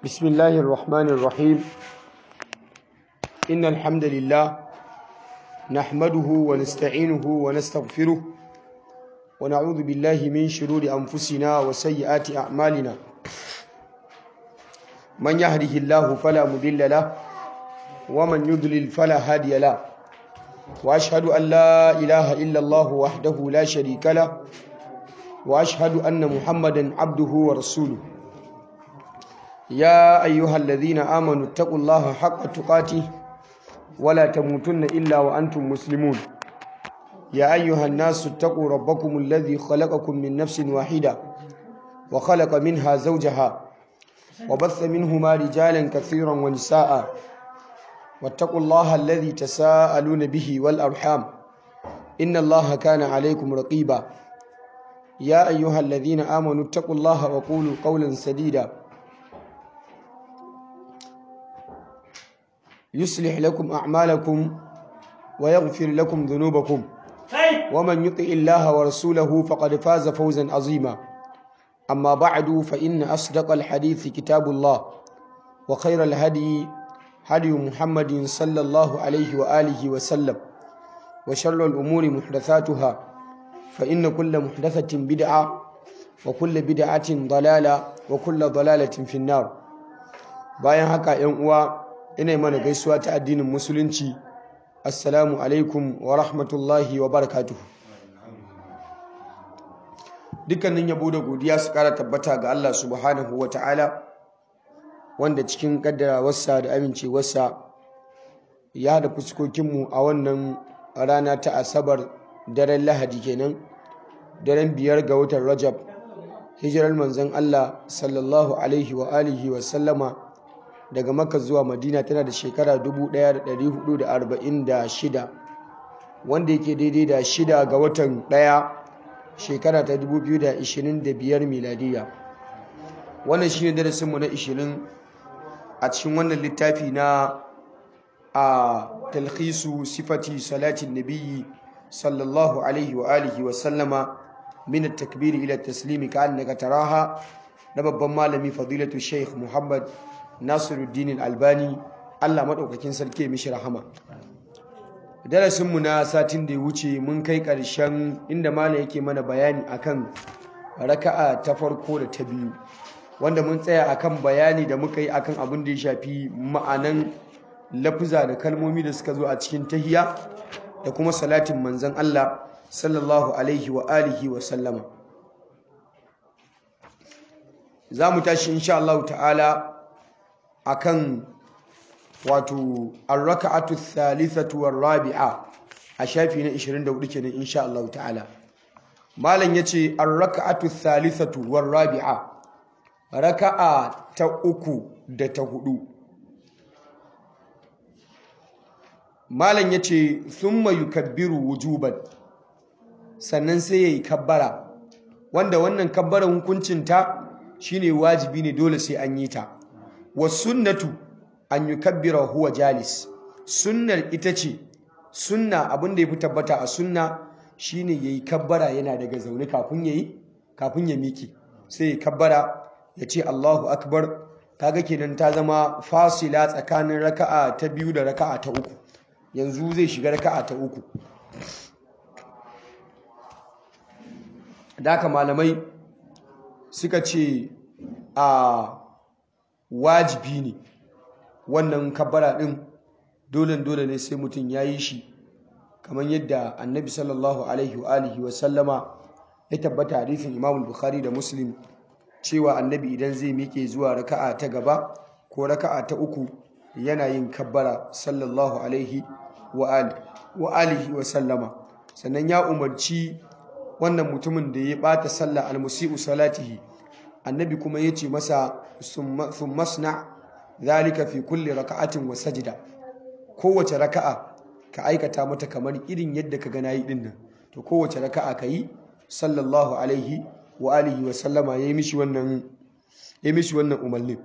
بسم الله الرحمن الرحيم إن الحمد لله نحمده ونستعينه ونستغفره ونعوذ بالله من شرور أنفسنا وسيئات أعمالنا من يهده الله فلا مضل له ومن يضلل فلا هادي له وأشهد أن لا إله إلا الله وحده لا شريك له وأشهد أن محمدا عبده ورسوله يا أيها الذين آمنوا اتقوا الله حق تقاته ولا تموتن إلا وأنتم مسلمون يا أيها الناس اتقوا ربكم الذي خلقكم من نفس واحدة وخلق منها زوجها وبث منهما رجالا كثيرا ونساء واتقوا الله الذي تساءلون به والأرحام إن الله كان عليكم رقيبا يا أيها الذين آمنوا اتقوا الله وقولوا قولا سديدا يصلح لكم أعمالكم ويغفر لكم ذنوبكم ومن يطع الله ورسوله فقد فاز فوزا عظيما أما بعد فإن أصدق الحديث كتاب الله وخير الهدي هدي محمد صلى الله عليه وآله وسلم وشر الأمور محدثاتها فإن كل محدثة بدعة وكل بدعة ضلالة وكل ضلالة في النار bayan haka ‘yan uwa ina mana gaisuwa ta addinin musulunci assalamu alaikum wa rahmatullahi wa barakatuhu dukkanin yabo da godiya su kara tabbata ga Allah subhanahu wa ta'ala wanda cikin kaddarawarsa da amincewarsa ya da fuskokinmu a wannan rana ta asabar daren lahadi kenan daren biyar ga watan rajab hijirar manzon Allah sallallahu alaihi wa alihi wa sallama daga makka zuwa madina tana da shekara 1446 wanda yake daidai da shida ga watan daya shekara ta 2025 miladiya wannan shine darasinmu na 20 a cikin wannan littafi na a talhisu sifati salatin nabiyyi sallallahu alaihi wa alihi wa sallama min at-takbir ila at-taslim ka'annaka taraha na babban malami fadilatu sheikh muhammad nasiruddin albani allah maɗaukakin sarki mishi rahama darasinmu na satin da ya wuce mun kai ƙarshen inda malam yake mana bayani akan raka'a ta farko da ta biyu wanda mun tsaya akan bayani da muka yi akan abin da ya shafi ma'anan lafuza da kalmomi da suka zo a cikin tahiya da kuma salatin manzon Allah sallallahu alaihi wa alihi wa sallama za mu tashi insha Allah ta'ala akan wato ar-raka'atu thalithatu war-rabi'a a shafi na 24 kenan insha Allah ta'ala malam yace ar-raka'atu thalithatu war-rabi'a raka'a ta uku da ta hudu malam yace thumma yukabbiru wujuban sannan sai yayi kabbara wanda wannan kabbaran hukuncin ta shine wajibi ne dole sai an yi ta wasunnatu an yukabbira huwa jalis sunnar ita ce sunna abin da yafi tabbata a sunna shine yayi kabbara yana daga zaune kafin yayi kafin ya miki sai ya kabbara ya ce Allahu akbar kaga kenan ta zama fasila tsakanin raka'a ta biyu da raka'a ta uku yanzu zai shiga raka'a ta uku da malamai suka ce a wajibi ne wannan kabbara din dole dole ne sai mutum ya yi shi kamar yadda annabi sallallahu alaihi wa alihi wa sallama ya tabbata hadisin imam bukhari da muslim cewa annabi idan zai miƙe zuwa raka'a ta gaba ko raka'a ta uku yana yin kabbara sallallahu alaihi wa alihi wa sallama sannan ya umarci wannan mutumin da ya bata sallah almusi'u salatihi annabi kuma ya ce masa sun masna zalika fi kulli raka'atin wa sajida kowace raka'a ka aikata mata kamar irin yadda ka gana yi din nan to kowace raka'a ka yi sallallahu alaihi wa alihi wa sallama ya yi mishi wannan ya mishi wannan umarnin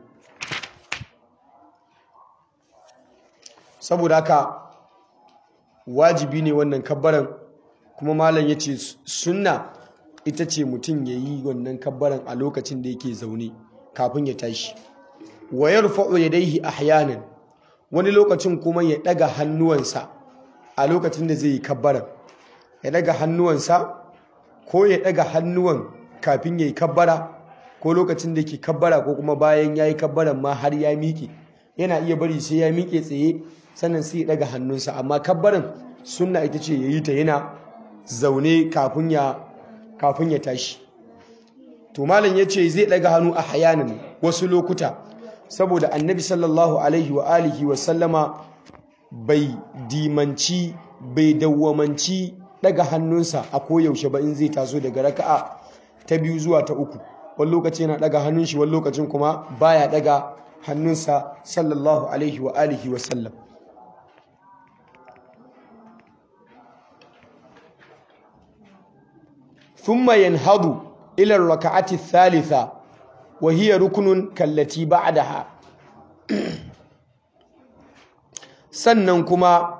saboda haka wajibi ne wannan kabbaran kuma malam ya ce sunna ita ce mutum ya yi wannan kabbaran a lokacin da yake zaune kafin ya tashi wa yarfa'u yadayhi ahyanan wani lokacin kuma ya daga hannuwansa a lokacin da zai yi kabbara ya daga hannuwansa ko ya daga hannuwan kafin ya yi kabbara ko lokacin da ke kabbara ko kuma bayan ya yi kabbaran ma har ya miƙe yana iya bari sai ya miƙe tsaye sannan sai ya daga hannunsa amma kabbaran sunna ita ce ya yi ta yana zaune kafin ya kafin ya tashi to malam ya ce zai daga hannu a hayanin wasu lokuta saboda annabi sallallahu alaihi wa alihi wa sallama bai dimanci bai dawwamanci daga hannunsa a koyaushe ba in zai taso daga raka'a ta biyu zuwa ta uku wani lokaci yana daga hannun shi wani lokacin kuma baya daga hannunsa sallallahu alaihi wa alihi wa sallam ثم ينهض إلى الركعة الثالثة وهي ركن كالتي بعدها sannan kuma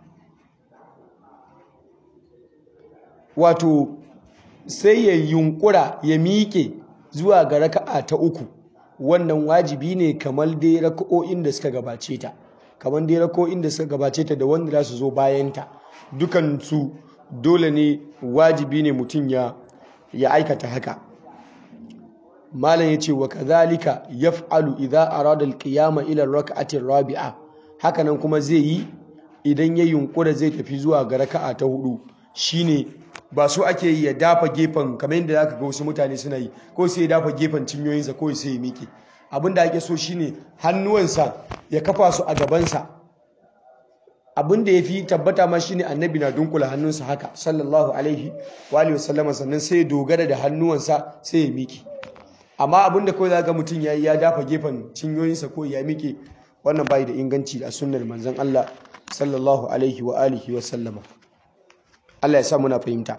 wato sai ya yunkura ya miƙe zuwa ga raka'a ta uku wannan wajibi ne kamar dai raka'o'in da suka gabace ta kamar dai raka'o'in da suka gabace ta da wanda za su zo bayanta dukansu dole ne wajibi ne mutum ya ya aikata haka malam yace wa kadhalika yaf'alu idza arada al-qiyama ila ar-rak'ati ar-rabi'a hakanan kuma zai yi idan ya yunkura zai tafi zuwa ga raka'a ta hudu shine ba so ake yi ya dafa gefen kamar yadda zaka ga wasu mutane suna yi ko sai ya dafa gefen cinyoyinsa ko sai ya miƙe abinda ake so shine hannuwansa ya kafa su a gabansa abin da ya fi tabbata ma shine annabi na dunkula hannunsa haka sallallahu alaihi wa alihi wasallama sannan sai ya dogara da hannuwansa sai ya miki amma abin da kawai zaka mutum yayi ya dafa gefen cinyoyinsa ko ya miki wannan bai da inganci a sunnar manzon Allah sallallahu alaihi wa alihi wasallama Allah ya sa muna fahimta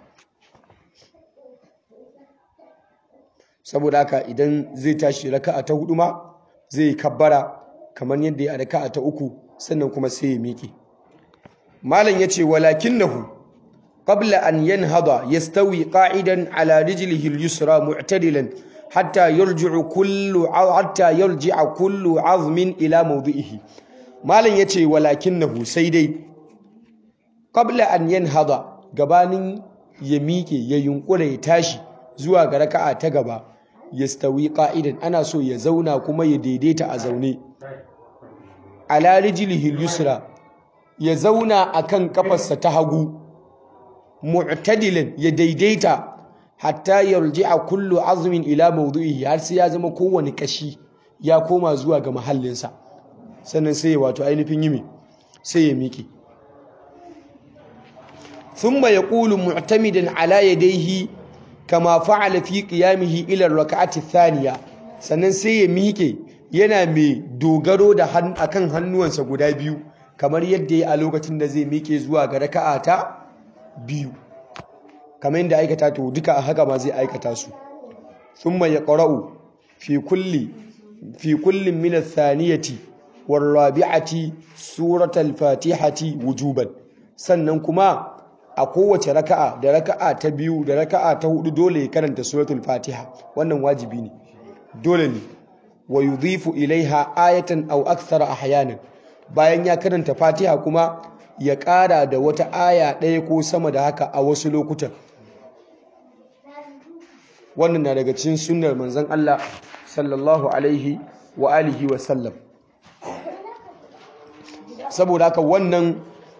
saboda haka idan zai tashi raka'a ta hudu ma zai kabbara kamar yadda ya raka'a ta uku sannan kuma sai ya miƙe malam yace walakinahu qabla an yanhada yastawi qa'idan ala rijlihi al-yusra mu'tadilan hatta yarji'u kullu hatta yarji'a kullu 'azmin ila mawdi'ihi malam yace walakinahu sai dai qabla an yanhada gabanin ya miƙe ya yunkura ya tashi zuwa ga raka'a ta gaba yastawi qa'idan ana so ya zauna kuma ya daidaita a zaune ala rijlihi yusra ya zauna akan kafarsa ta hagu mu'tadilan ya daidaita hatta yarji'a kullu azmin ila mawdu'ihi har sai ya zama kowane kashi ya koma zuwa ga mahallinsa sannan sai wato ainihin yimi sai ya miƙe thumma yaqulu mu'tamidan ala yadayhi kama fa'ala fi qiyamihi ila ar-rak'ati thaniya sannan sai ya miƙe yana mai dogaro da akan hannuwansa guda biyu kamar yadda ya a lokacin da zai miƙe zuwa ga raka'a ta biyu kamar yadda aikata to duka a haka ma zai aikata su thumma yaqra'u fi kulli fi kullin min ath-thaniyati war-rabi'ati suratal fatihati wujuban sannan kuma a kowace raka'a da raka'a ta biyu da raka'a ta hudu dole ya karanta suratul fatiha wannan wajibi ne dole ne wa yudhifu ilaiha ayatan aw akthara ahyanan bayan ya karanta fatiha kuma ya ƙara da wata aya ɗaya ko sama da haka a wasu lokutan wannan na daga cikin sunnar manzon Allah sallallahu alaihi wa alihi wa sallam saboda haka wannan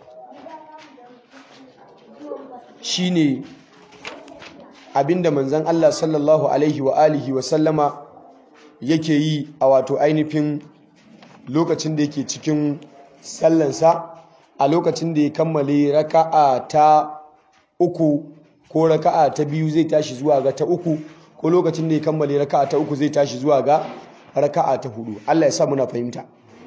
shine abinda manzon Allah sallallahu alaihi wa alihi wa sallama yake yi a wato ainihin lokacin da yake cikin sallansa a lokacin da ya kammale raka'a ta uku ko raka'a ta biyu zai tashi zuwa ga ta uku ko lokacin da ya kammale raka'a ta uku zai tashi zuwa ga raka'a ta hudu Allah ya sa muna fahimta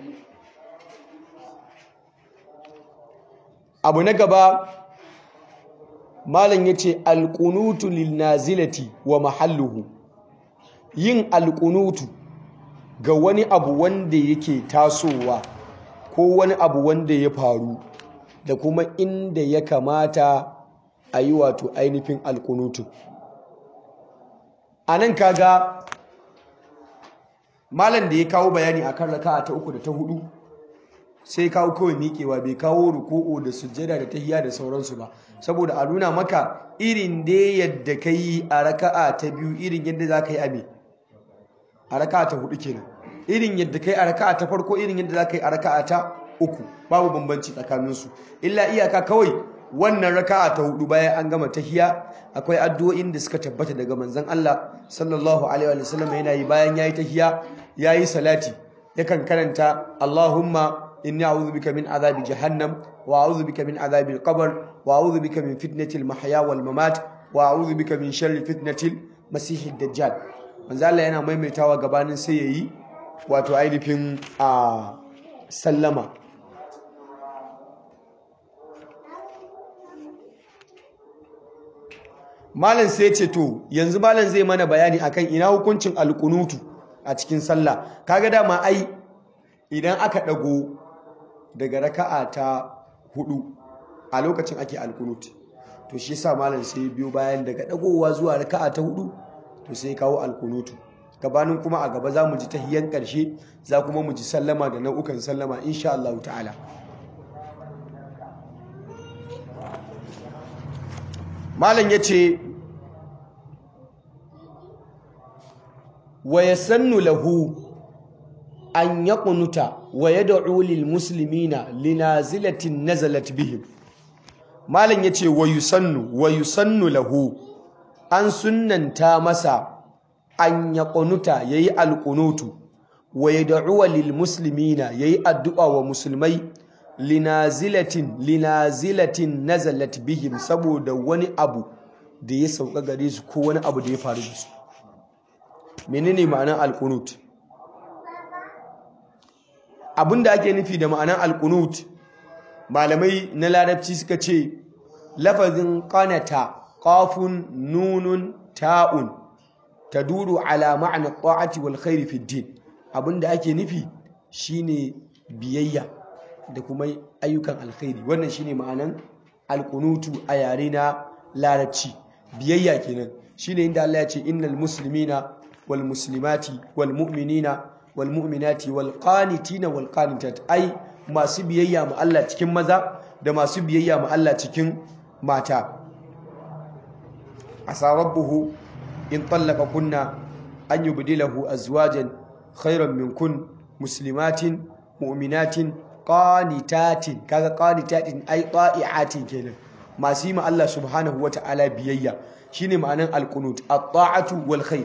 abu na gaba malam yace alqunutu lil nazilati wa mahalluhu yin alqunutu ga wani abu wanda yake tasowa ko wani abu wanda ya faru da kuma inda ya kamata a yi wato ainihin alkunutu a nan kaga malam da ya kawo bayani akan raka'a ta uku da ta hudu sai kawo kawai miƙewa bai kawo ruku'u da sujjada da tahiyya da sauransu ba saboda a nuna maka irin da yadda ka yi a raka'a ta biyu irin yadda za ka yi a me a raka'a ta hudu kenan irin yadda ka yi a raka'a ta farko irin yadda za ka yi a raka'a ta uku babu bambanci tsakaninsu illa iyaka kawai wannan raka'a ta hudu bayan an gama tahiyya akwai addu'o'in da suka tabbata daga manzon Allah sallallahu alaihi wa sallam yana yi bayan yayi tahiyya yayi salati yakan karanta Allahumma إني أعوذ بك من عذاب جهنم وأعوذ بك من عذاب القبر وأعوذ بك من فتنة المحيا والممات وأعوذ بك من شر فتنة المسيح الدجال manzo Allah yana maimaitawa gabanin sai yayi wato ainihin a sallama malam sai ce to yanzu malam zai mana bayani akan ina hukuncin alkunutu a cikin sallah kaga dama ai idan aka dago daga raka'a ta hudu a lokacin ake alkunut to shi yasa malam sai biyo bayan daga dagowa zuwa raka'a ta hudu to sai kawo alkunutu gabanin kuma a gaba za mu ji tahiyan karshe za kuma mu ji sallama da nau'ukan sallama insha Allah ta'ala malam yace wa yasannu lahu an ya kunuta wa ya da'u lil muslimina linazilatin nazalat bihim malam yace wa yusannu wa yusannu lahu an sunnanta masa an ya kunuta yayi alqunutu wa ya da'u lil muslimina yayi addu'a wa musulmai linazilatin linazilatin nazalat bihim saboda wani abu da ya sauka gare su ko wani abu da ya faru da su menene ma'anar alqunut abinda ake nufi da ma'anar alkunut malamai na larabci suka ce lafazin qanata qafun nunun ta'un taduru ala ma'na ta'ati wal khairi fi din abinda ake nufi shine biyayya da kuma ayyukan alkhairi wannan shine ma'anan alkunutu a yare na larabci biyayya kenan shine inda Allah ya ce innal muslimina wal muslimati wal mu'minina walmu'minati walqanitina walqanitat ai masu biyayya ma Allah cikin maza da masu biyayya ma Allah cikin mata asa rabbuhu in tallaka kunna an yubdilahu azwajan khayran minkun muslimatin mu'minatin qanitatin kaga qanitatin ai ta'iatin kenan masu yi ma Allah subhanahu wata'ala biyayya shine ma'anan alqunut at-ta'atu wal khair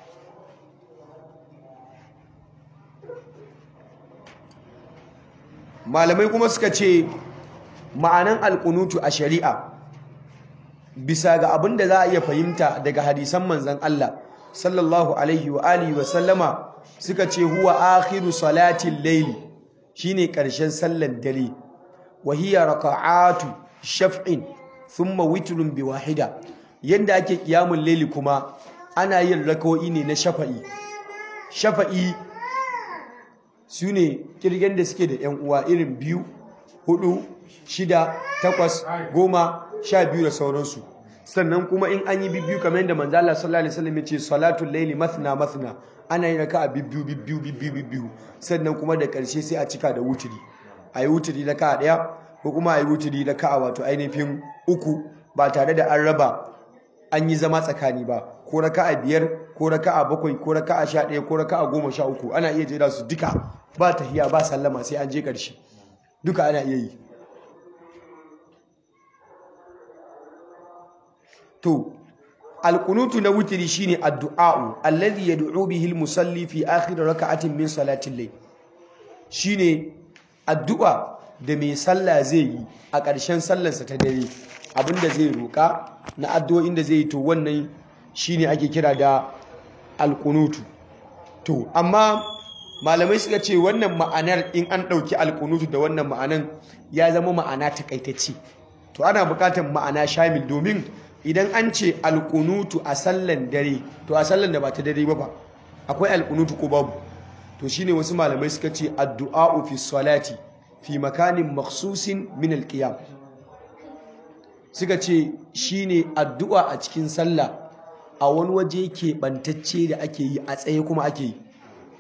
malamai kuma suka ce ma'anan alkunutu a shari'a bisa ga abin da za a iya fahimta daga hadisan manzan Allah sallallahu alaihi wa alihi wa sallama suka ce huwa akhiru salatin layli shine karshen sallan dare wa hiya raka'atu shaf'in thumma witrun bi wahida yanda ake kiyamul layli kuma ana yin rak'o'i ne na shafa'i shafa'i su ne kirgen da suke da ‘yan uwa irin biyu, hudu, shida, takwas, goma, sha biyu da sauransu. Sannan kuma in an yi bibbiyu kamar yadda manzala sallallahu Alaihi wasallam ya ce salatun laili mathna mathna ana yi raka a bibbiyu bibbiyu bibbiyu bibbiyu sannan kuma da ƙarshe sai a cika da wuturi. A yi wuturi na ka ɗaya ko kuma a yi wuturi na ka wato ainihin uku ba tare da an raba an yi zama tsakani ba ko raka a biyar ko raka a bakwai ko raka a sha ɗaya ko raka a goma sha uku ana iya jera su duka ba tahiya ba sallama sai an je ƙarshe duka ana iya yi to alkunutu na wutiri shine addu'a'u alladhi yad'u bihi al-musalli fi akhir raka'atin min salatin layl shine addu'a da mai sallah zai yi a ƙarshen sallarsa ta dare abinda zai roƙa na addu'o'in da zai yi to wannan shine ake kira da alkunutu to amma malamai suka ce wannan ma'anar in an ɗauki alkunutu da wannan ma'anan ya zama ma'ana takaitacce to ana buƙatar ma'ana shamil domin idan an ce alkunutu a sallan dare to a sallan da ba ta dare ba ba akwai alkunutu ko babu to shine wasu malamai suka ce addu'a'u fi salati fi makanin makhsusin min alqiyam suka ce shine addu'a a cikin sallah a wani waje ke bantacce da ake yi a tsaye kuma ake yi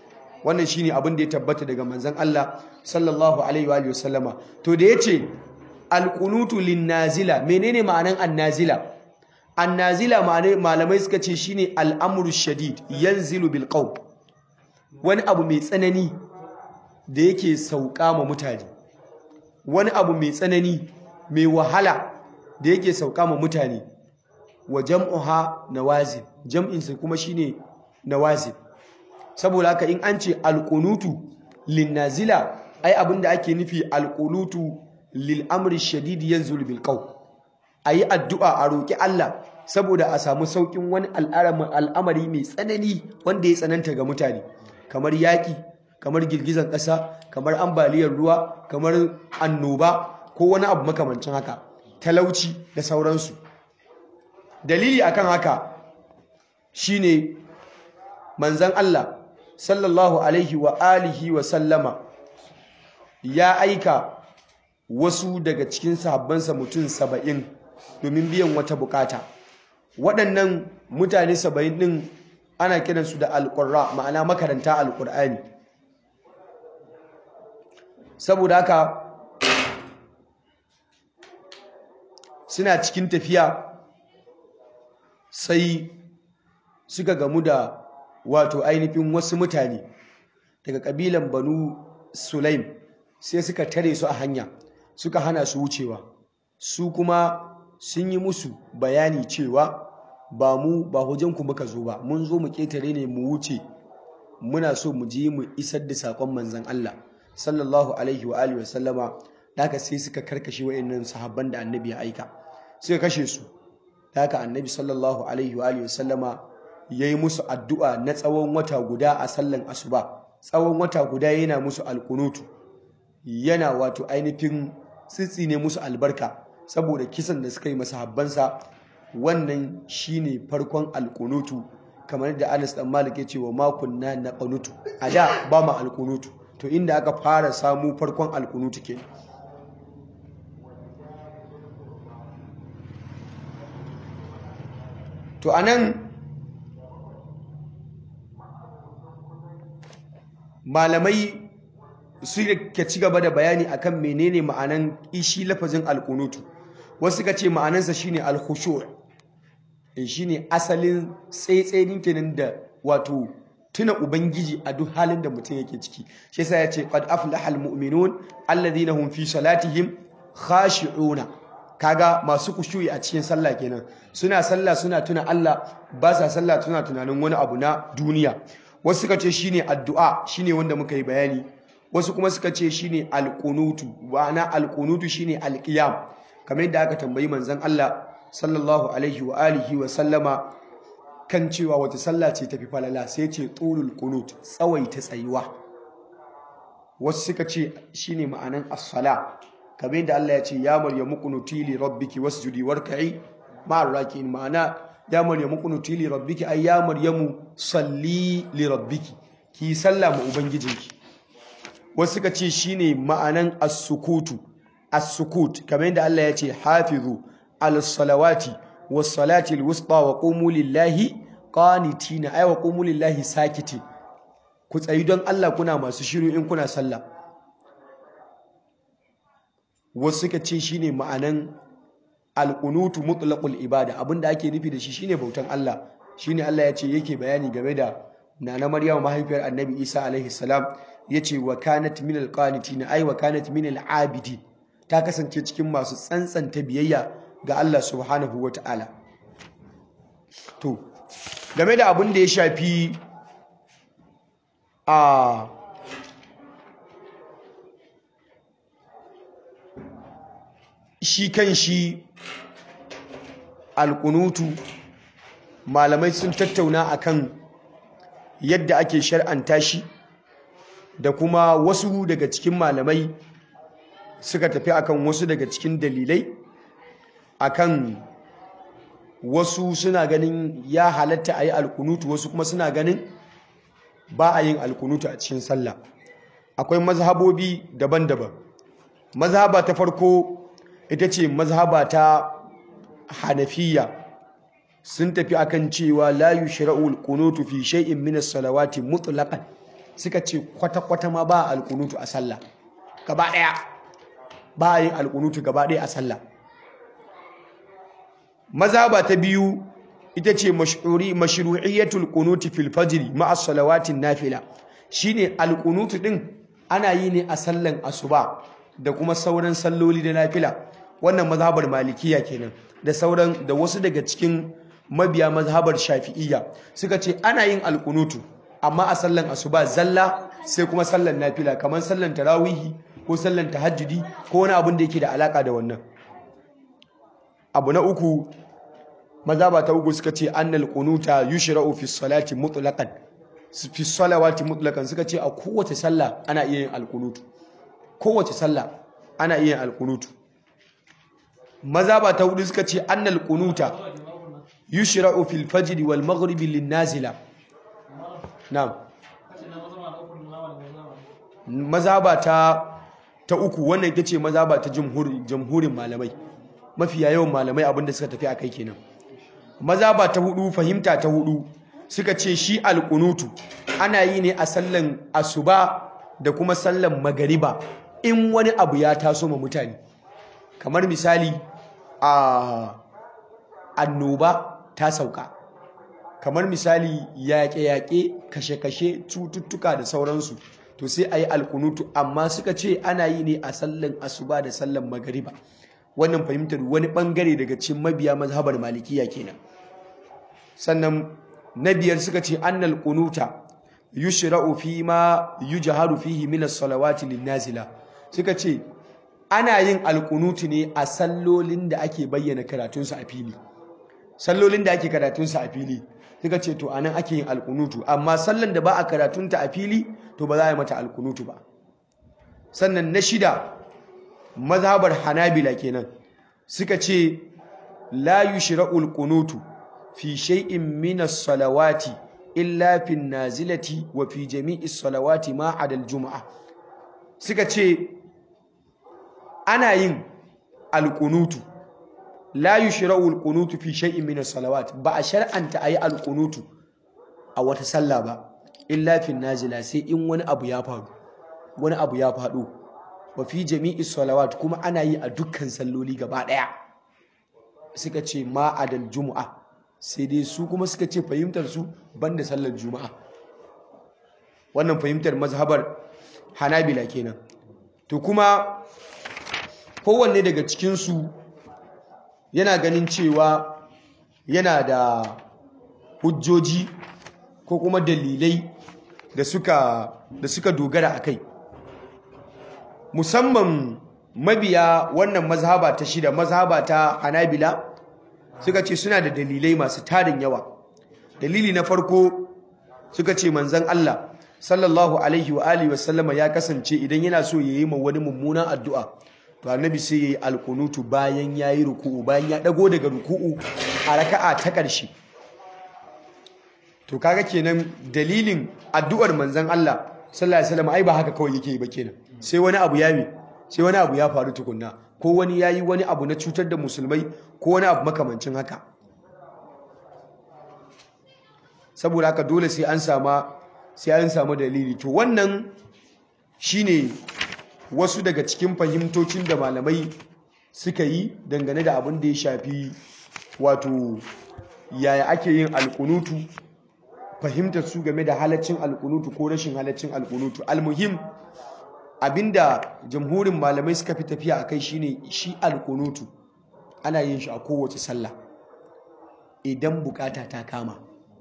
wannan shine abin da ya tabbata daga manzon Allah sallallahu alaihi wa sallama to da yace alqunutu linnazila menene ma'anan annazila annazila malamai suka ce shine al'amru shadid yanzilu bil qawm wani abu mai tsanani da yake sauka ma mutane wani abu mai tsanani mai wahala da yake sauka ma mutane wa jam'uha nawazil jam'insa kuma shine nawazil saboda haka in an ce alqunutu linnazila ai abinda ake nufi alqunutu lil amri shadid yanzul bil qaw ayi addu'a a roki Allah saboda a samu saukin wani al'amari mai tsanani wanda ya tsananta ga mutane kamar yaki kamar girgizan ƙasa kamar ambaliyar ruwa kamar annoba ko wani abu makamancin haka talauci da sauransu dalili akan haka shine manzon Allah sallallahu alaihi wa alihi wa sallama ya aika wasu daga cikin sahabbansa mutum saba'in domin biyan wata bukata waɗannan mutane saba'in ɗin ana kiransu da alƙurra ma'ana makaranta alƙur'ani saboda haka suna cikin tafiya sai suka gamu da wato ainihin wasu mutane daga ƙabilan banu sulaim sai suka tare su a hanya suka hana su wucewa su kuma sun yi musu bayani cewa ba mu ba ku muka zo ba mun zo mu ƙetare ne mu wuce muna so mu je mu isar da saƙon manzan Allah sallallahu alaihi wa alihi wasallama daga sai suka karkashe wayannan sahabban da annabi ya aika suka kashe su daga annabi sallallahu alaihi wa alihi wasallama yayi musu addu'a na tsawon wata guda a sallan asuba tsawon wata guda yana musu alkunutu yana wato ainihin tsitsi ne musu albarka saboda kisan da suka yi masahabbansa wannan shine farkon alkunutu kamar da Anas dan Malik ya ce wa makunna na qanutu a da ba mu alkunutu to inda aka fara samu farkon alkunutu ke to anan malamai suka ci gaba da bayani akan menene ma'anan ishi lafazin alkunutu wasu suka ce ma'anansa shine alkhushu' shine asalin tsaitsayin kenan da wato tuna ubangiji a duk halin da mutum yake ciki shi yasa ya ce qad aflaha almu'minun alladhina hum fi salatihim khashi'una kaga masu kushuyi a cikin sallah kenan suna sallah suna tuna Allah ba sa sallah suna tunanin wani abu na duniya wasu suka ce shine addu'a shine wanda muka yi bayani wasu kuma suka ce shine alqunutu ma'ana alqunutu shine alqiyam kamar yadda aka tambayi manzon Allah sallallahu alaihi wa alihi wa sallama kan cewa wata sallah ce tafi falala sai ce tulul qunut tsawaita tsayuwa wasu suka ce shine ma'anan as-sala kamar yadda Allah ya ce ya maryamu qunuti li rabbiki wasjudi warka'i ma'ar raki'in ma'ana ya maryamu qunuti li rabbiki ay ya maryamu salli li rabbiki ki sallah ma ubangijinki wasu suka ce shine ma'anan as-sukutu as-sukut kamar yadda Allah ya ce hafizu al-salawati was-salati al-wusta wa qumu lillahi qanitina ay wa qumu lillahi sakitin ku tsayi don Allah kuna masu shiru in kuna sallah wasu suka ce shine ma'anan al-qunutu mutlaqul ibada abinda ake nufi da shi shine bautan Allah shine Allah ya ce yake bayani game da nana Maryam mahaifiyar Annabi Isa alaihi salam yace wa kanat min al-qanitin ay wa kanat min al-abidin ta kasance cikin masu tsantsanta biyayya ga Allah subhanahu wa ta'ala. To, game da abin da ya shafi a shi kan shi alkunutu malamai sun tattauna akan yadda ake shar'anta shi da kuma wasu daga cikin malamai suka tafi akan wasu daga cikin dalilai akan wasu suna ganin ya halatta a yi alkunutu wasu kuma suna ganin ba a yin alkunutu a cikin sallah akwai mazhabobi daban-daban mazhaba ta farko ita ce mazhaba ta hanafiya sun tafi akan cewa la yushra'u alkunutu fi shay'in min as-salawati mutlaqan suka ce kwata-kwata ma ba alkunutu a sallah gaba ɗaya ba yin alkunutu gaba ɗaya a sallah mazhaba ta biyu ita ce mashru'iyyatul qunuti fil fajr ma'a salawatin nafila shine alkunutu din ana yi ne a sallan asuba da kuma sauran salloli da nafila wannan mazhabar malikiya kenan da sauran da wasu daga cikin mabiya mazhabar shafi'iyya suka ce ana yin alkunutu amma a sallan asuba zalla sai kuma sallan nafila kamar sallan tarawihi ko sallan tahajjudi ko wani abin da yake da alaka da wannan abu na uku mazhaba ta uku suka ce annal qunuta yushra'u fi salati mutlaqan fi salawati mutlaqan suka ce a kowace sallah ana iya yin alkunutu kowace sallah ana iya yin alkunutu mazhaba ta hudu suka ce annal qunuta yushra'u fil fajr wal maghrib lin nazila na'am mazhaba ta ta uku wannan ita ce mazhaba ta jamhurin malamai mafiya yawan malamai abinda suka tafi akai kenan mazhaba ta hudu fahimta ta hudu suka ce shi alkunutu ana yi ne a sallan asuba da kuma sallan magariba in wani abu ya taso ma mutane kamar misali a annoba ta sauka kamar misali yaƙe-yaƙe kashe-kashe cututtuka da sauransu to sai a yi alkunutu amma suka ce ana yi ne a sallan asuba da sallan magariba wannan fahimtar wani ɓangare daga cikin mabiya mazhabar malikiya kenan sannan na biyar suka ce annal kunuta yushra'u fi ma yujharu fihi min as-salawati lin-nazila suka ce ana yin alkunutu ne a sallolin da ake bayyana karatunsa a fili sallolin da ake karatunsa a fili suka ce to anan ake yin alkunutu amma sallan da ba a karatunta a fili to ba za a yi mata alkunutu ba sannan na shida mazhabar hanabila kenan suka ce la yushra'u alkunutu fi shay'in min as-salawati illa fi nazilati wa fi jami'i salawati ma adal juma'a suka ce ana yin alkunutu la yushra'u alqunutu fi shay'in min as-salawat ba a shar'anta ayi alqunutu a wata sallah ba illa fi nazila sai in wani abu ya faru wani abu ya faɗo wa fi jami'i salawat kuma ana yi a dukkan salloli gaba ɗaya suka ce ma adal juma'a sai dai su kuma suka ce fahimtar su banda sallar juma'a wannan fahimtar mazhabar hanabila kenan to kuma kowanne daga cikinsu yana ganin cewa yana da hujjoji ko kuma dalilai da suka da suka dogara a kai musamman mabiya wannan mazhaba ta shida mazhaba ta hanabila suka ce suna da dalilai masu tarin yawa dalili na farko suka ce manzon Allah sallallahu alaihi wa alihi wa sallama ya kasance idan yana so yayi ma wani mummunan addu'a to annabi sai yayi alkunutu bayan yayi ruku'u bayan ya dago daga ruku'u a raka'a ta ƙarshe to kaga kenan dalilin addu'ar manzon Allah sallallahu alaihi wasallam ai ba haka kawai yake ba kenan sai wani abu ya mi sai wani abu ya faru tukunna ko wani yayi wani abu na cutar da musulmai ko wani abu makamancin haka saboda haka dole sai an sama sai an samu dalili to wannan shine wasu daga cikin fahimtocin da malamai suka yi dangane da abin da ya shafi wato yaya ake yin alkunutu fahimtar su game da halaccin alkunutu ko rashin halaccin alkunutu almuhim abinda jamhurin malamai suka fi tafiya akai shine shi alkunutu ana yin shi a kowace sallah idan bukata ta kama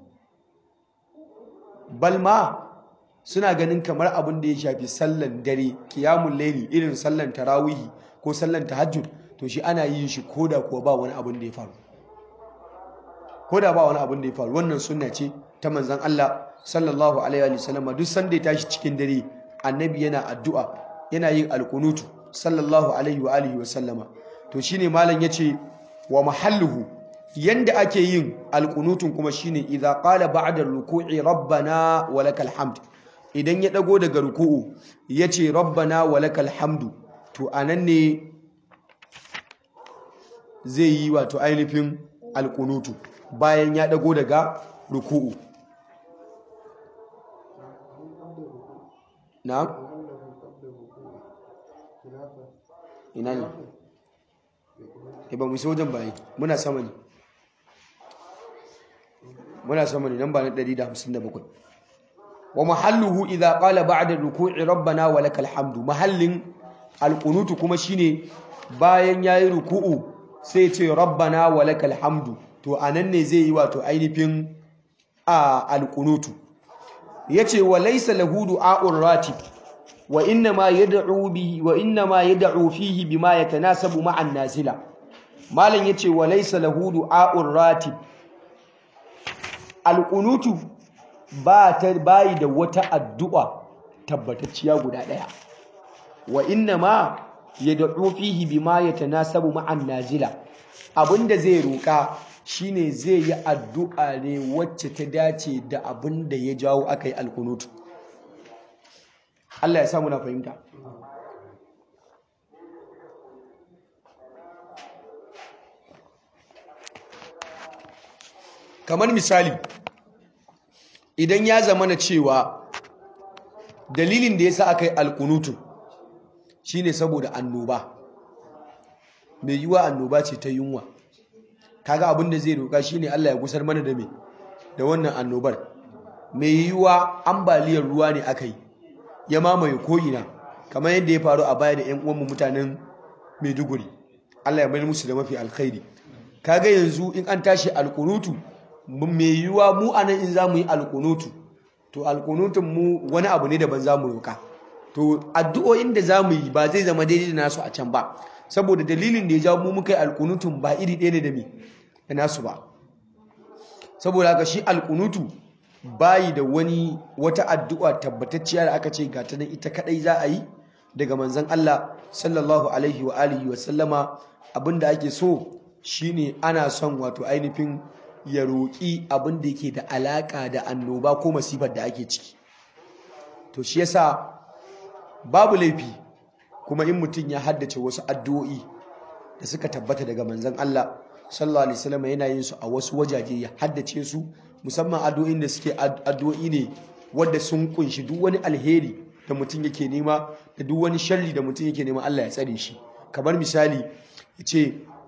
balma suna ganin kamar abin da ya shafi sallan dare kiyamun laili irin sallan tarawihi ko sallan tahajjud to shi ana yin shi koda kuwa ba wani abin da ya faru koda ba wani abin da ya faru wannan sunna ce ta manzon Allah sallallahu alaihi wa sallam duk sanda ya tashi cikin dare annabi yana addu'a yana yin alkunutu sallallahu alaihi wa alihi wa sallama to shine malam yace wa mahalluhu yanda ake yin alkunutun kuma shine idza qala ba'da ruku'i rabbana wa lakal hamd idan ya dago daga ruku'u yace rabbana wa lakal hamdu to anan ne zai yi wato ainihin alkunutu bayan ya dago daga ruku'u na'am ina ne e ba mu isa wajen bayi muna sama ne muna sama ne nan ba na 157 wa mahalluhu idza qala ba'da ruku'i rabbana wa lakal hamdu mahallin alqunutu kuma shine bayan yayi ruku'u sai ce rabbana wa lakal hamdu to anan ne zai yi wato ainihin a alqunutu yace wa laysa lahu du'a'ur ratib wa inna ma yad'u bihi wa inna ma yad'u fihi bima yatanasabu ma'an nazila malam yace wa laysa lahu du'a'ur ratib alqunutu ba ta bayi da wata addu'a tabbatacciya guda daya wa inna ma yad'u fihi bima yatanasabu ma'an nazila abinda zai roka shine zai yi addu'a ne wacce ta dace da abinda ya jawo akai alqunutu Allah ya samu na fahimta kamar misali idan ya zama na cewa dalilin da ya sa aka yi alkunutu shine saboda annoba mai yiwa annoba ce ta yunwa kaga abin da zai roƙa shine Allah ya gusar mana da me da wannan annobar mai yiwa ambaliyar ruwa ne aka yi ya mamaye ko'ina kamar yadda ya faru a baya da 'yan uwanmu mutanen maiduguri Allah ya bayar musu da mafi alkhairi kaga yanzu in an tashi alkunutu mai yiwuwa mu anan in za mu yi alkunutu to alkunutun mu wani abu ne daban za mu roka to addu'o'in da za mu yi ba zai zama daidai da nasu a can ba saboda dalilin da ya jawo mu muka yi alkunutun ba iri ɗaya ne da me da nasu ba saboda haka shi alkunutu bayi da wani wata addu'a tabbatacciya da aka ce ga ta nan ita kadai za a yi daga manzon Allah sallallahu alaihi wa alihi wa sallama abinda ake so shine ana son wato ainihin ya roƙi abin da yake da alaƙa da annoba ko masifar da ake ciki to shi yasa babu laifi kuma in mutum ya haddace wasu addu'o'i da suka tabbata daga manzon Allah sallallahu alaihi wasallam yana yin su a wasu wajaje ya haddace su musamman addu'o'in da suke addu'o'i ne wanda sun kunshi duk wani alheri da mutum yake nema da duk wani sharri da mutum yake nema Allah ya tsare shi kamar misali yace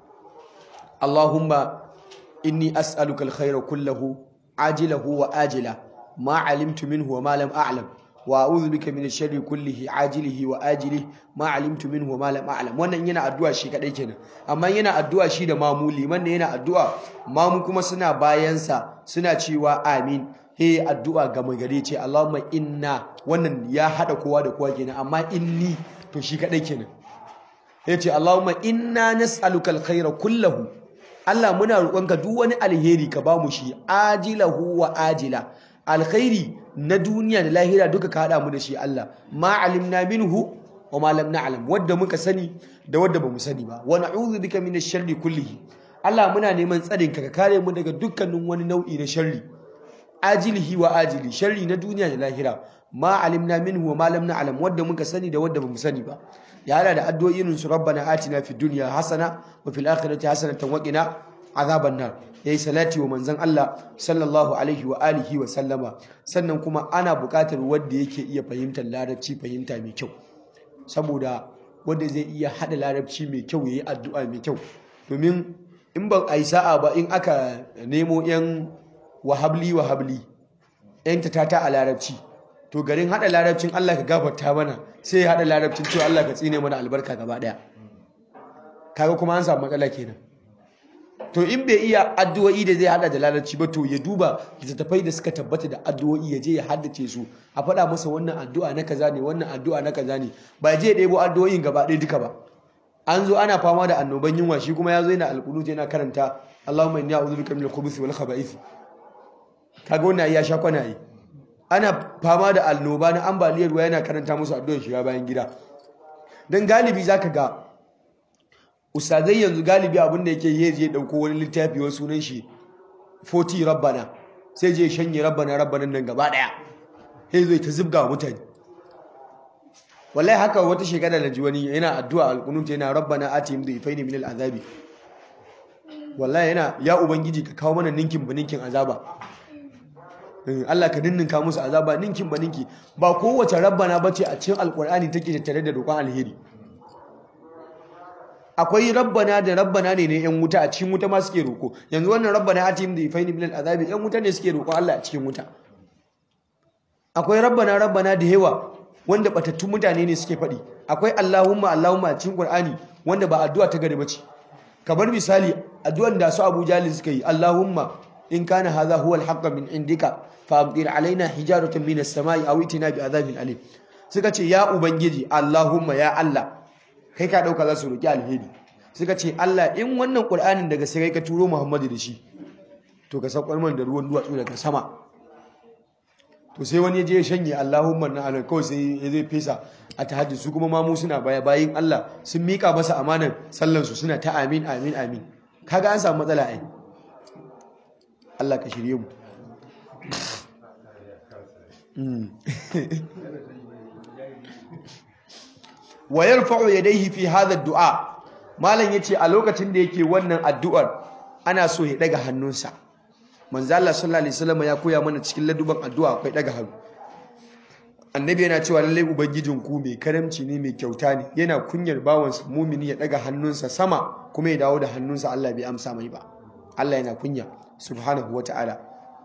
Allahumma inni as'aluka alkhayra kullahu ajilahu wa ajila ma alimtu minhu wa ma lam a'lam wa a'udhu bika min ash-sharri kullihi ajilihi wa ajilihi ma alimtu minhu wa ma lam a'lam wannan yana addu'a shi kadai kenan amma yana addu'a shi da mamu liman ne yana addu'a mamu kuma suna bayan sa suna cewa amin he addu'a ga magare ce Allahumma inna wannan ya hada kowa da kowa kenan amma inni to shi kadai kenan yace Allahumma inna nas'aluka alkhayra kullahu Allah muna roƙonka duk wani alheri ka bamu shi ajilahu wa ajila alkhairi na duniya da lahira duka ka hada mu da shi Allah ma alimna minhu wa ma lam na'lam wadda muka sani da wadda bamu sani ba wa na'udhu bika minash sharri kullihi Allah muna neman tsarin ka ka kare mu daga dukkanin wani nau'i na sharri ajilihi wa ajili sharri na duniya da lahira ma alimna minhu wa ma lam na'lam wadda muka sani da wadda bamu sani ba ya hada da addu'o'in su rabbana atina fid dunya hasana wa fil akhirati hasanatan wa qina azaban nar yayi salati wa manzon Allah sallallahu alaihi wa alihi wa sallama sannan kuma ana buƙatar wanda yake iya fahimtar larabci fahimta mai kyau saboda wanda zai iya hada larabci mai kyau yayi addu'a mai kyau domin in ban ai sa'a ba in aka nemo yan wahabli wahabli yan tatata a larabci to garin hada larabcin Allah ka gafarta mana sai ya hada larabcin cewa Allah ka tsine mana albarka gaba daya kaga kuma an samu matsala kenan to in bai iya addu'o'i da zai hada da larabci ba to ya duba littattafai da suka tabbata da addu'o'i ya je ya haddace su a faɗa masa wannan addu'a na kaza ne wannan addu'a na kaza ne ba je ya ɗebo addu'o'in gaba ɗaya duka ba an zo ana fama da annoban yunwa shi kuma ya zo yana alƙunut yana karanta Allahumma inni a'udhu bika minal khubuthi wal khaba'ith kaga wannan ya sha kwana yi ana fama da annoba na ambaliyar ruwa yana karanta musu addu'ar shiga bayan gida dan galibi zaka ga ustazai yanzu galibi abin da yake yi je dauko wani littafi wasu sunan shi 40 rabbana sai je shanye rabbana rabbanan nan gaba daya sai zai ta zubga wa mutane wallahi haka wata shekara da ji wani yana addu'a alqunut yana rabbana atihim dhifaini min al'azabi wallahi yana ya ubangiji ka kawo mana ninkin ba ninkin azaba Allah ka ninninka musu azaba ninkin ba ninki ba kowace rabbana bace a cikin alkur'ani take tattare da roƙon alheri akwai rabbana da rabbana ne ne yan wuta a cikin wuta ma suke roƙo yanzu wannan rabbana atim da ifaini bil azabi yan wuta ne suke roƙo Allah a cikin wuta akwai rabbana rabbana da yawa wanda batattun mutane ne suke faɗi akwai Allahumma Allahumma a cikin Qur'ani wanda ba addu'a ta gari bace kamar misali addu'an da su Abu Jalil suka yi Allahumma in kana hadha huwa al min indika fa amtir alaina hijaratan min as-sama'i aw itina bi adhabin alim suka ce ya ubangiji Allahumma ya Allah kai ka dauka za su roki alheri suka ce Allah in wannan Qur'anin daga sai ka turo Muhammadu da shi to ka saukar man da ruwan duwatsu daga sama to sai wani je ya shanye Allahumma na alai kawai sai ya zai fesa a tahajjud su kuma mamu suna baya bayin Allah sun mika masa amanar sallan su suna ta amin amin amin kaga an samu matsala ai Allah ka shirye mu wa yarfa'u yadayhi fi hadha ad-du'a malam yace a lokacin da yake wannan addu'ar ana so ya daga hannunsa manzo Allah sallallahu alaihi wasallam ya koya mana cikin laduban addu'a akwai daga hannu annabi yana cewa lalle ubangijin ku mai karamci ne mai kyauta ne yana kunyar bawansa mumini ya daga hannunsa sama kuma ya dawo da hannunsa Allah bai amsa mai ba Allah yana kunya subhanahu wataala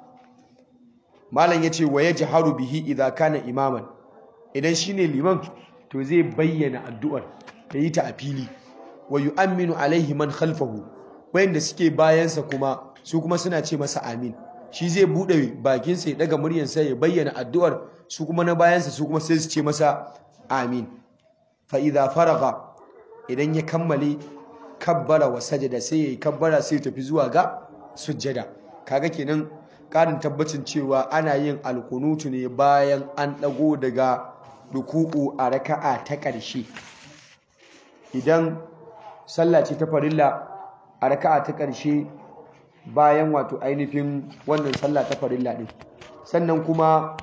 malam yace wa yajharu bihi idza kana imaman idan shine liman to zai bayyana addu'ar da yi ta a fili wa yu'minu alaihi man khalfahu wayanda suke bayansa kuma su kuma suna ce masa amin shi zai bude bakinsa ya daga muryarsa ya bayyana addu'ar su kuma na bayansa su kuma sai su ce masa amin fa idza faraga idan ya kammale kabbara wa sajada sai yayi kabbara sai ya tafi zuwa ga sujjada kaga kenan karin tabbacin cewa ana yin alkunutu ne bayan an dago daga ruku'u a raka'a ta ƙarshe idan sallah ce ta farilla a raka'a ta ƙarshe bayan wato ainihin wannan sallah ta farilla din sannan kuma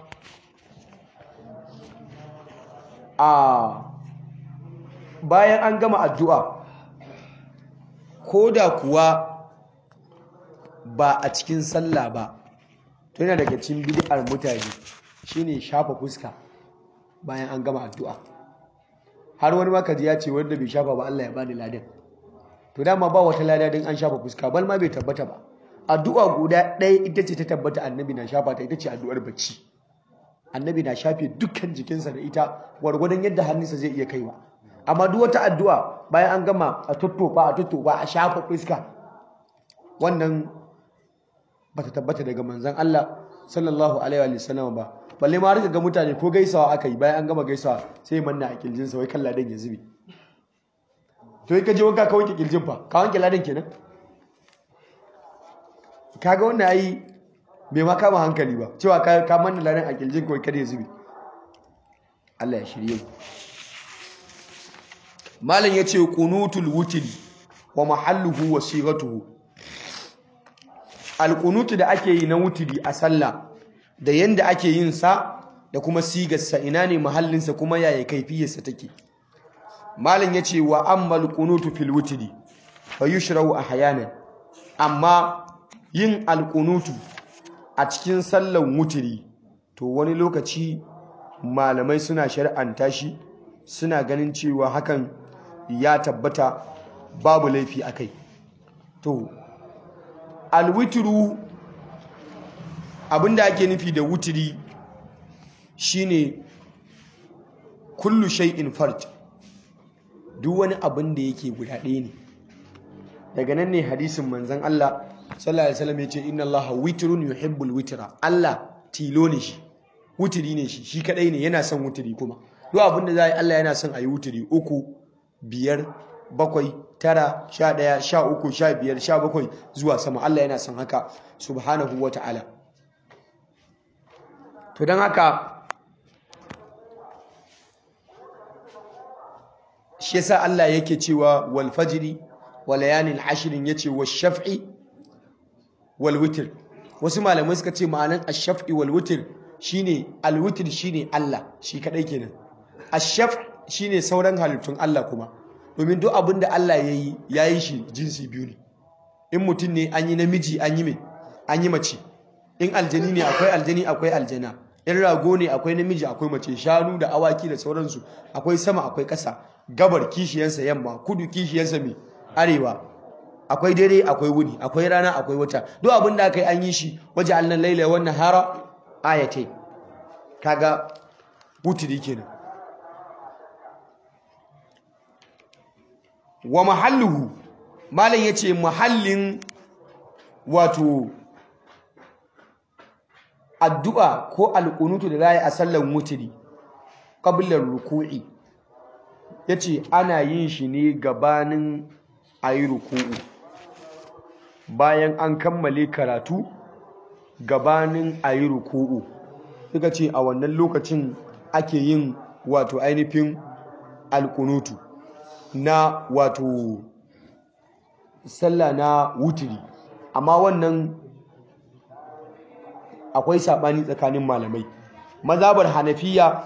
a bayan an gama addu'a ko da kuwa ba a cikin sallah ba to yana daga cikin bid'ar mutane shine shafa fuska bayan an gama addu'a har wani makaji ya ce wanda bai shafa ba Allah ya bani ladan to dama ba wata lada din an shafa fuska bal ma bai tabbata ba addu'a guda ɗaya ita ce ta tabbata annabi na shafa ta ita ce addu'ar bacci annabi na shafe dukkan jikinsa da ita gwargwadon yadda hannunsa zai iya kaiwa amma duk wata addu'a bayan an gama a tuttofa a tuttofa a shafa fuska wannan ba ta tabbata daga manzon Allah sallallahu alaihi wa sallam ba balle ma rika ga mutane ko gaisawa aka yi bayan an gama gaisawa sai manna a kirjinsa wai kan ladan ya zube to yi ka je wanka ka wanke kirjin fa ka wanke ladan kenan kaga wannan ai bai ma kama hankali ba cewa ka manna ladan a kirjin kawai kada ya zube Allah ya shirye mu malam yace qunutul wutri wa mahalluhu wa sighatuhu alqunutu da ake yi na wutri a sallah da yanda ake yin sa da kuma sigarsa ina ne mahallinsa kuma yaya kaifiyarsa take malam yace wa ammal qunutu fil wutri fa yushrau ahyanan amma yin alqunutu a cikin sallan wutri to wani lokaci malamai suna shari'anta shi suna ganin cewa hakan ya tabbata babu laifi akai to alwitru abinda ake nufi da wutiri shine kullu shay'in fard duk wani abin da yake guda ɗaya ne daga nan ne hadisin manzon Allah sallallahu alaihi wasallam yace inna Allaha witrun yuhibbul witra Allah tilo ne shi wutiri ne shi shi kadai ne yana son wutiri kuma duk abin da zai Allah yana son ayi wutiri uku biyar bakwai tara sha ɗaya sha uku sha biyar sha bakwai zuwa sama Allah yana son haka subhanahu wa ta'ala to don haka shi yasa Allah yake cewa wal fajri wa layalin ashirin yace wa shaf'i wal witr wasu malamai suka ce ma'anan ash-shaf'i wal witr shine al witr shine Allah shi kadai kenan ash-shaf' shine sauran halittun Allah kuma domin duk abin da Allah yayi yayi shi jinsi biyu ne in mutum ne an yi namiji an yi mai an yi mace in aljani ne akwai aljani akwai aljana in rago ne akwai namiji akwai mace shanu da awaki da sauransu akwai sama akwai ƙasa gabar kishiyansa yamma kudu kishiyansa mai arewa akwai dare akwai wuni akwai rana akwai wata duk abin da aka yi an yi shi waje allan laila wannan hara ayatai kaga wuturi kenan wa mahalluhu malam yace mahallin wato addu'a ko alƙunutu da za a sallan wuturi ƙabilar ruku'i ya ce ana yin shi ne gabanin a yi ruku'u bayan an kammale karatu gabanin a yi ruku'u suka ce a wannan lokacin ake yin wato ainihin alƙunutu na wato sallah na wuturi amma wannan akwai saɓani tsakanin malamai mazabar hanafiya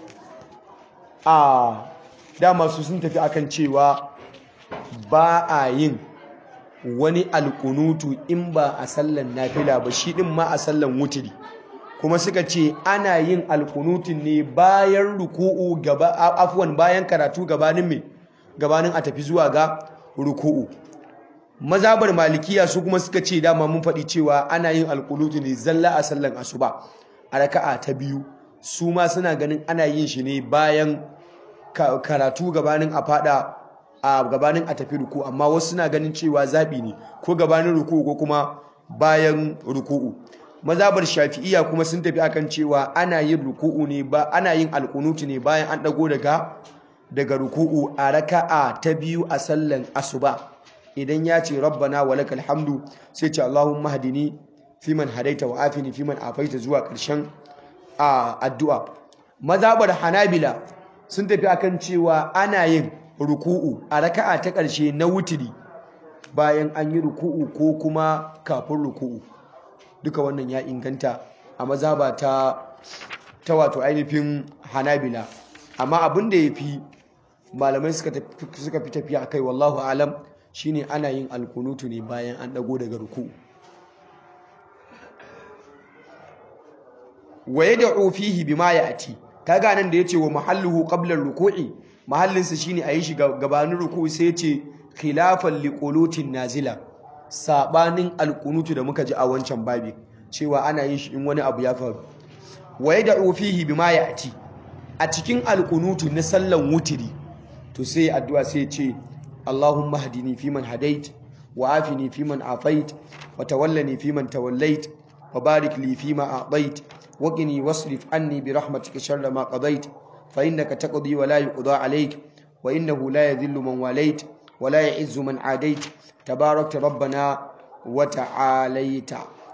a dama su sun tafi akan cewa ba a yin wani alkunutu in ba a sallan nafila ba shi din ma a sallan wuturi kuma suka ce ana yin alkunutun ne bayan ruku'u gaba afwan bayan karatu gabanin me gabanin a tafi zuwa ga ruku'u mazabar malikiya su kuma suka ce dama mun faɗi cewa ana yin alkunutu ne zalla a sallan asuba a raka'a ta biyu su ma suna ganin ana yin shi ne bayan karatu gabanin a fada a gabanin a tafi ruku amma wasu suna ganin cewa zaɓi ne ko gabanin ruku ko kuma bayan ruku'u mazabar shafi'iya kuma sun tafi akan cewa ana yin ruku'u ne ba ana yin alkunutu ne bayan an dago daga daga ruku'u a raka'a ta biyu a sallan asuba idan ya ce rabbana walakal hamdu sai ce allahumma hadini fiman hadaita wa afini fiman afaita zuwa ƙarshen addu'a mazabar hanabila sun tafi akan cewa ana yin ruku'u a raka'a ta ƙarshe na wutiri bayan an yi ruku'u ko kuma kafin ruku'u duka wannan ya inganta a mazaba ta ta wato ainihin hanabila amma abin da ya fi malamai suka fi tafiya a kai wallahu alam shine ana yin alkunutu ne bayan an ɗago daga ruku'u waye da ofihi bima ya ati kaga nan da yace wa mahalluhu qabla ruku'i mahallinsa shine a yi shi gabanin ruku'u sai yace khilafan liqulutin nazila sabanin alqunutu da muka ji a wancan babi cewa ana yin shi in wani abu ya faru waye da ofihi bima ya ati a cikin alqunutu na sallan wutiri to sai addu'a sai yace Allahumma hadini fiman hadait wa afini fiman afait wa tawallani fiman tawallait wa barik li fima a'tait وقني واصرف عني برحمتك شر ما قضيت فإنك تقضي ولا يقضى عليك وإنه لا يذل من واليت ولا يعز من عاديت تباركت ربنا وتعاليت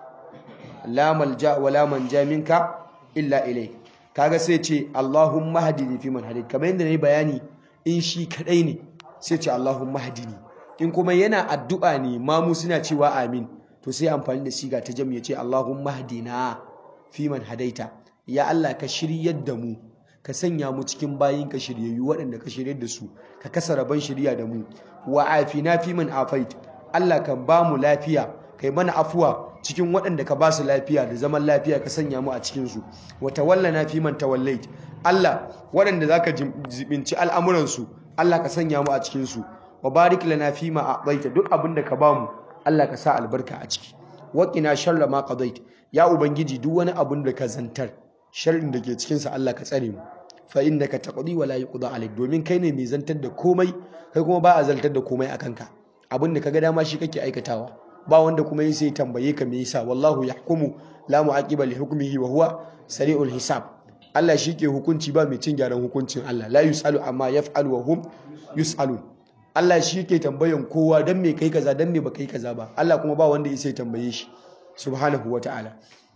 لا ملجأ ولا منجا منك إلا إليك kaga sai ce Allahumma hadini fi man hadait kamar yadda nayi bayani in shi kadai ne sai ce Allahumma hadini in kuma yana addu'a ne mamu suna cewa amin to sai amfani da siga ta jami'a ce Allahumma hadina fiman hadaita ya Allah ka shiryar da mu ka sanya mu cikin bayin ka shiryayyu waɗanda ka shiryar da su ka kasa rabon shirya da mu wa afina fiman afait Allah ka ba mu lafiya kai mana afuwa cikin waɗanda ka ba su lafiya da zaman lafiya ka sanya mu a cikin su wa tawallana fiman tawallait Allah waɗanda zaka jibinci al'amuran su Allah ka sanya mu a cikin su wa barik lana fima a'taita duk abin da ka ba mu Allah ka sa albarka a ciki waqina sharra ma qadait ya ubangiji duk wani abun da ka zantar sharrin da ke cikinsa Allah ka tsare mu fa innaka taqdi wa la yuqda alayk domin kai ne mai zantar da komai kai kuma ba a zantar da komai akan ka abin da kaga dama shi kake aikatawa ba wanda kuma yi sai tambaye ka me yasa wallahu yahkumu la mu'aqiba li hukmihi wa huwa sari'ul hisab Allah shi ke hukunci ba mai cin gyaran hukuncin Allah la yusalu amma yaf'alu wa hum yusalun Allah shi ke tambayan kowa dan me kai kaza dan me ba kai kaza ba Allah kuma ba wanda ya sai tambaye shi subhanahu wa ta'ala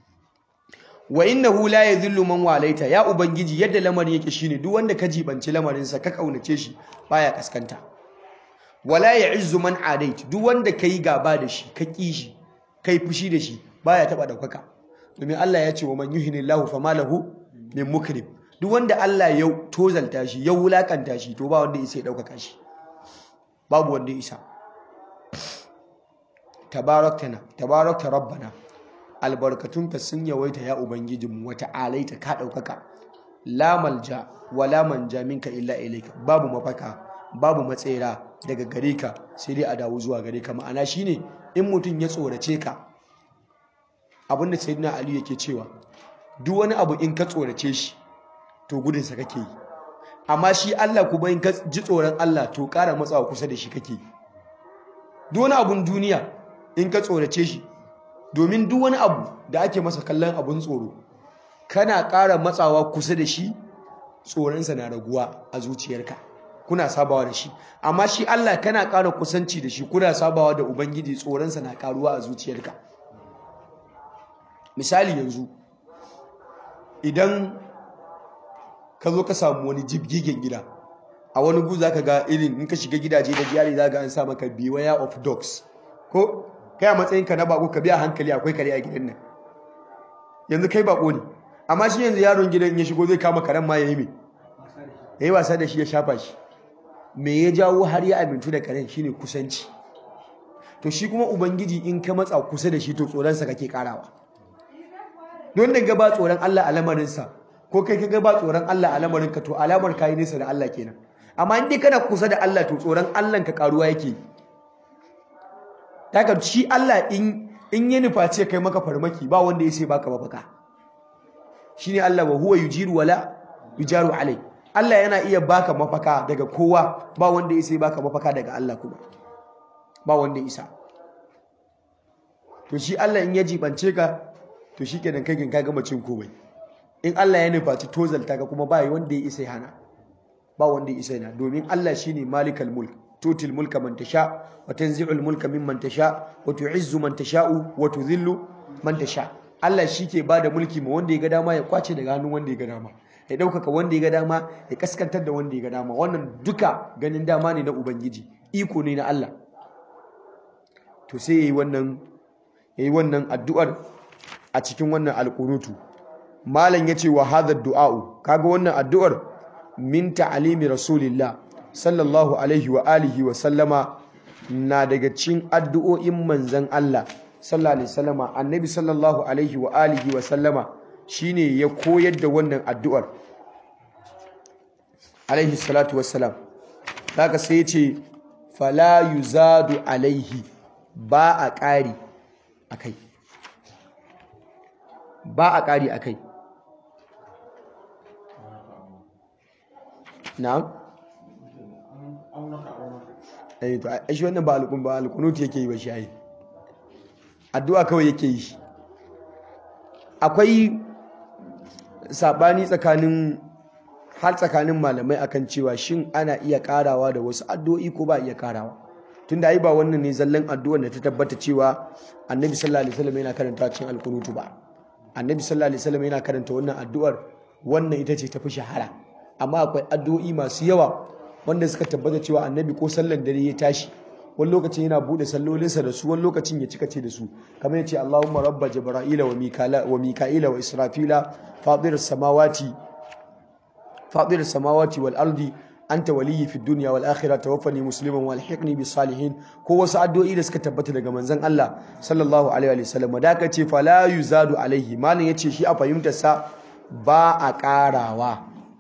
wa innahu la yadhillu man walaita ya ubangiji yadda lamarin yake shine duk wanda ka jibanci lamarin sa ka kaunace shi baya kaskanta wala ya'izzu man adait duk wanda kai gaba da shi ka ki shi kai fushi da shi baya taba daukaka domin Allah ya ce wa man yuhinillahu fama lahu min mukrim duk wanda Allah ya tozalta shi ya wulakanta shi to ba wanda ya daukaka shi babu wanda ya isa tabaraktana tabarakta rabbana albarkatunka sun yawaita ya ubangijinmu wata alaita ka ɗaukaka la malja wa la manja minka illa ilaika babu mafaka babu matsera daga gare ka sai dai a dawo zuwa gare ka ma'ana shine in mutum ya tsorace ka abinda sayyidina ali yake cewa duk wani abu in ka tsorace shi to gudunsa kake yi amma shi Allah kuma in ka ji tsoron Allah to ƙara matsawa kusa da shi kake yi duk wani abun duniya in ka tsorace shi domin duk wani abu da ake masa kallon abun tsoro kana ƙara matsawa kusa da shi tsoronsa na raguwa a zuciyarka kuna sabawa da shi amma shi Allah kana ƙara kusanci da shi kuna sabawa da ubangiji tsoronsa na ƙaruwa a zuciyarka misali yanzu idan ka zo ka samu wani jibgigen gida a wani gu za ka ga irin in ka shiga gidaje da jiyari za ga an sa maka beware of dogs ko kai a matsayinka na bako ka biya hankali akwai kare a gidan nan yanzu kai bako ne amma shi yanzu yaron gidan ya shigo zai kama karen ma ya yi mai ya yi wasa da shi ya shafa shi me ya jawo har ya amintu da karen shine kusanci to shi kuma ubangiji in ka matsa kusa da shi to tsoronsa kake karawa don da gaba tsoron Allah a lamarinsa ko kai ka gaba tsoron Allah a lamarinka to alamar kayi nesa da Allah kenan amma in dai kana kusa da Allah to tsoron Allah ka karuwa yake daga shi Allah in in ya nufa ce kai maka farmaki ba wanda ya sai baka mafaka shine Allah wa huwa yujiru wala yujaru alai Allah yana iya baka mafaka daga kowa ba wanda ya sai baka mafaka daga Allah kuma ba wanda ya isa to shi Allah in ya jibance ka to shikenan kai kin ka gama cin komai in Allah ya nufaci tozalta ka kuma ba wanda ya isa hana ba wanda ya isa hana domin Allah shine malikal mulk tutil mulka man tasha wa tanzi'ul mulka mimman tasha wa tu'izzu man tasha'u wa tudhillu man tasha Allah shike bada mulki ma wanda ya ga dama ya kwace daga hannun wanda ya ga dama ya ɗaukaka wanda ya ga dama ya kaskantar da wanda ya ga dama wannan duka ganin dama ne na ubangiji iko ne na Allah to sai yayi wannan yayi wannan addu'ar a cikin wannan alqunutu malam yace wa hadha du'a'u kaga wannan addu'ar min ta'alimi rasulillah sallallahu alaihi wa alihi wa sallama na daga cikin addu'o'in manzon Allah sallallahu alaihi wasallama annabi sallallahu alaihi wa alihi wa sallama shine ya koyar da wannan addu'ar alaihi salatu wassalam daga sai ce fala yuzadu alaihi ba a ƙari akai ba a ƙari akai na'am eh to ai shi wannan ba alƙun ba alƙunut yake yi ba shi ai addu'a kawai yake yi akwai sabani tsakanin har tsakanin malamai akan cewa shin ana iya karawa da wasu addu'o'i ko ba iya karawa tunda ai ba wannan ne zallan addu'ar da ta tabbata cewa annabi sallallahu alaihi wasallam yana karanta cikin alqunutu ba annabi sallallahu alaihi wasallam yana karanta wannan addu'ar wannan ita ce tafi shahara amma akwai addu'o'i masu yawa wanda suka tabbata cewa annabi ko sallan dare ya tashi wani lokacin yana bude sallolinsa da su wani lokacin ya cika ce da su kamar yace Allahumma rabba jibra'ila wa mikala wa mika'ila wa israfila fatir samawati fatir samawati wal ardi anta waliyyi fid dunya wal akhirah tawaffani musliman wal hiqni bis salihin ko wasu addu'o'i da suka tabbata daga manzon Allah sallallahu alaihi wa sallam da ka ce fala yuzadu alaihi malam yace shi a fahimtar sa ba a karawa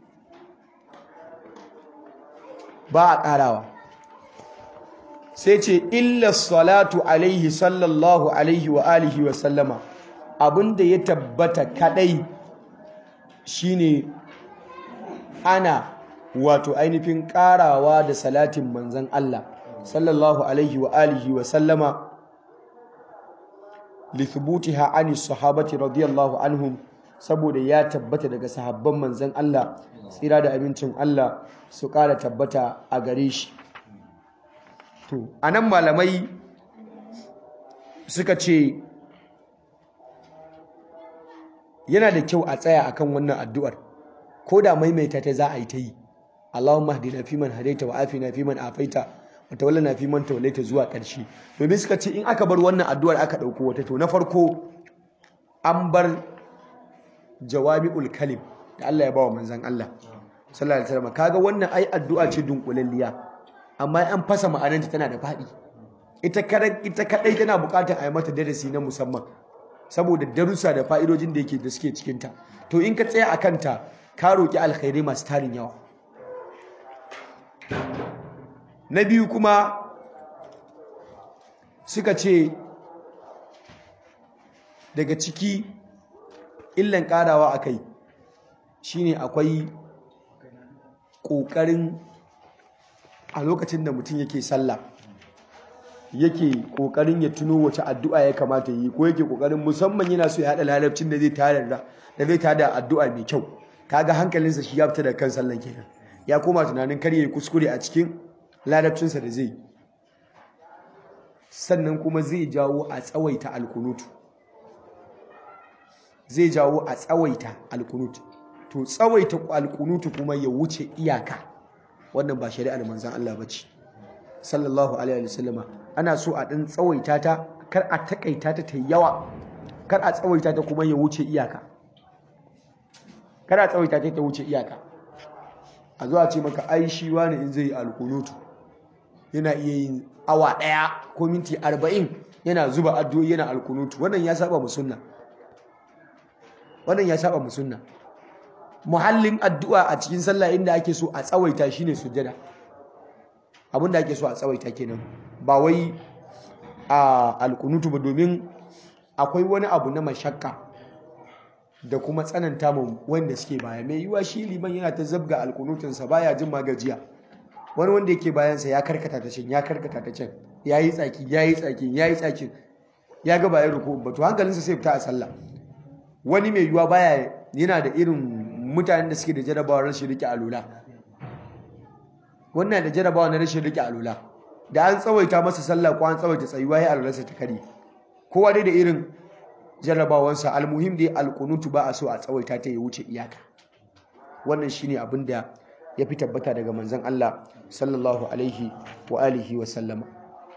ba a karawa sai ce illa salatu alaihi sallallahu alaihi wa alihi wa sallama abinda ya tabbata kadai shine ana wato ainihin karawa da salatin manzan Allah sallallahu alaihi wa alihi wa sallama lithbutiha ani sahabati radiyallahu anhum saboda ya tabbata daga sahabban manzan Allah tsira da abincin Allah su kara tabbata a gare shi to anan malamai suka ce yana da kyau a tsaya akan wannan addu'ar ko da maimaita ta za a yi ta yi Allahumma hdina fi man hadaita wa afina fi man afaita wa tawallana fi man tawallaita zuwa ƙarshe domin suka ce in aka bar wannan addu'ar aka ɗauko wata to na farko an bar jawami'ul kalim da Allah ya bawa manzon Allah sallallahu alaihi wasallam kaga wannan ai addu'a ce dunkulalliya amma an fasa ma'anarta tana da faɗi ita ita kadai tana buƙatar a yi mata darasi na musamman saboda darussa da fa'idojin da yake da suke cikinta to in ka tsaya a kanta ka roƙi alkhairai masu tarin yawa na biyu kuma suka ce daga ciki illan ƙarawa a kai shine akwai ƙoƙarin a lokacin da mutum yake sallah yake ƙoƙarin ya tuno wace addu'a ya kamata yi ko yake ƙoƙarin musamman yana so ya haɗa lalabcin da zai tada da zai tada addu'a mai kyau kaga hankalinsa shi ya fita da kan sallan kenan ya koma tunanin kar yayi kuskure a cikin lalabcinsa da zai sannan kuma zai jawo a tsawaita alkunutu zai jawo a tsawaita alkunutu to tsawaita alkunutu kuma ya wuce iyaka wannan ba shari'ar manzon Allah bace sallallahu alaihi wasallama ana so a ɗan tsawaita ta kar a takaita ta ta yawa kar a tsawaita ta kuma ya wuce iyaka kar a tsawaita ta ta wuce iyaka a zuwa ce maka ai shi wani in zai alkunutu yana iya yin awa ɗaya ko minti arba'in yana zuba addu'o'i yana alkunutu wannan ya saba mu sunna wannan ya saba mu sunna muhallin addu'a a cikin sallah inda ake so a tsawaita shine sujjada abin da ake so a tsawaita kenan ba wai a alkunutu ba domin akwai wani abu na mashakka da kuma tsananta mu wanda suke baya mai yiwa shi liman yana ta zabga alkunutunsa baya jin magajiya wani wanda yake bayansa ya karkata ta can ya karkata ta can ya yi tsaki ya yi tsaki ya yi tsakin ya ga bayan ruku ba to hankalinsa sai fita a sallah wani mai yiwa baya yana da irin mutanen da suke da jarabawar rashin rike alula wannan da jarabawa na rashin rike alula da an tsawaita masa sallah ko an tsawaita tsayuwa ya alularsa ta kare kowa dai da irin jarabawansa almuhim dai alkunutu ba a so a tsawaita ta ya wuce iyaka wannan shine abin da ya fi tabbata daga manzon Allah sallallahu alaihi wa alihi wa sallama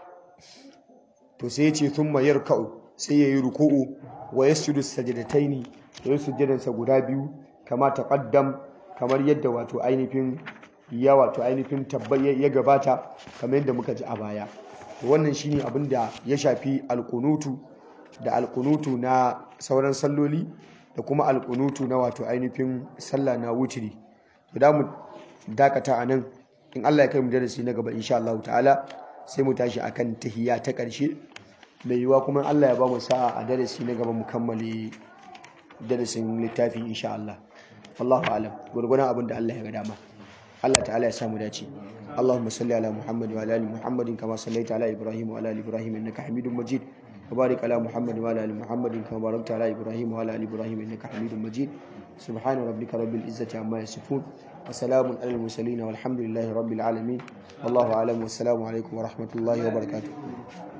to sai ya ce thumma yarka'u sai ya yi ruku'u wa yasjudu sajdataini ya yi sujjadansa guda biyu kama taqaddam kamar yadda wato ainihin ya wato ainihin tabbai ya gabata kamar yadda muka ji a baya wannan shine abin da ya shafi alkunutu da alkunutu na sauran salloli da kuma alkunutu na wato ainihin sallah na wutiri da mu dakata a nan in Allah ya kai mu darasi na gaba insha Allah ta'ala sai mu tashi akan tahiyya ta ƙarshe mai yiwa kuma Allah ya ba mu sa'a a darasi na gaba mu kammale darasin littafi insha Allah wallahu alam gurgurun abin da Allah ya ga dama Allah ta'ala ya samu dace اللهم صل على محمد وعلى ال محمد كما صليت على ابراهيم وعلى ال ابراهيم انك حميد مجيد وبارك على محمد وعلى ال محمد كما باركت على ابراهيم وعلى ال ابراهيم انك حميد مجيد سبحان ربك رب العزه عما يصفون وسلام على المرسلين والحمد لله رب العالمين والله اعلم والسلام عليكم ورحمه الله وبركاته